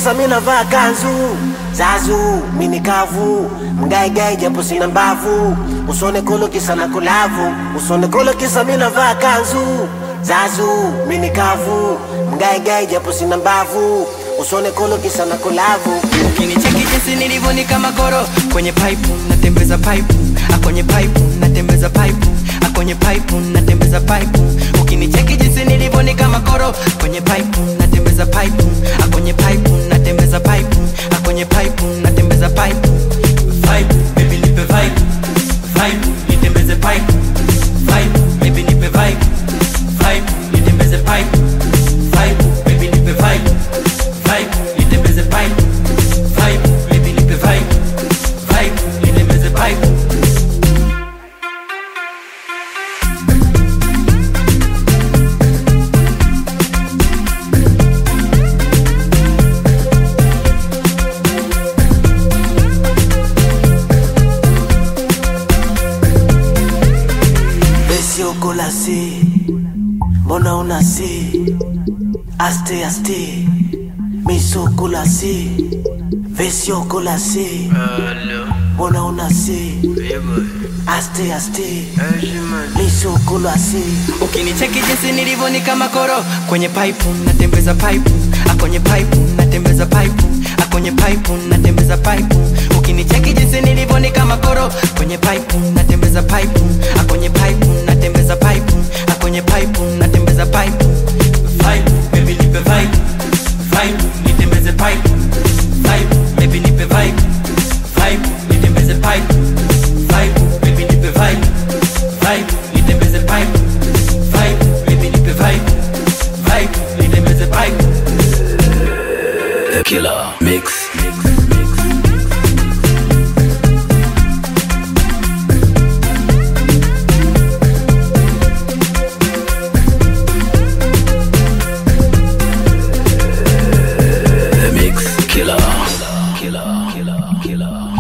kisa mi navaa kanzu zazu mini kavu mgaigai japo sina mbavu usone kolo kisa na kulavu usone kolo kisa mi navaa kanzu zazu mini kavu mgaigai japo sina mbavu usone kolo kisa na kulavu Ukinicheki jinsi nilivyo ni kama koro kwenye pipe natembeza pipe ah, kwenye pipe natembeza pipe ah, kwenye pipe natembeza pipe ukinicheki jinsi nilivyo ni kama koro kwenye pipe natembeza pipe ah, kwenye pipe natembeza pipe ah, kwenye pipe natembeza pipe vibe baby nipe vibe vibe nitembeze pipe vibe baby nipe vibe vibe nitembeze pipe vibe baby nipe vibe vibe nitembeze pipe vibe baby nipe vibe vibe nitembeze pipe Esiokolasi, mbona unasi? Aste aste, misokolasi, vesiokolasi, mbona unasi? Aste aste, misokolasi. ukinicheki jinsi nilivyo ni kama koro kwenye pipe natembeza pipe ah, kwenye pipe natembeza pipe ah, kwenye pipe natembeza pipe ukinicheki jinsi nilivyo ni kama koro kwenye pipe natembeza pipe ah, kwenye pipe natembeza pipe ah, kwenye pipe natembeza pipe vibe baby nipe vibe vibe nitembeze pipe vibe baby nipe vibe vibe nitembeze pipe vibe baby nipe vibe vibe nitembeze pipe vibe baby nipe vibe vibe nitembeze pipe The Killer Mix. The Mix Killer. Killer. Killer. Killer.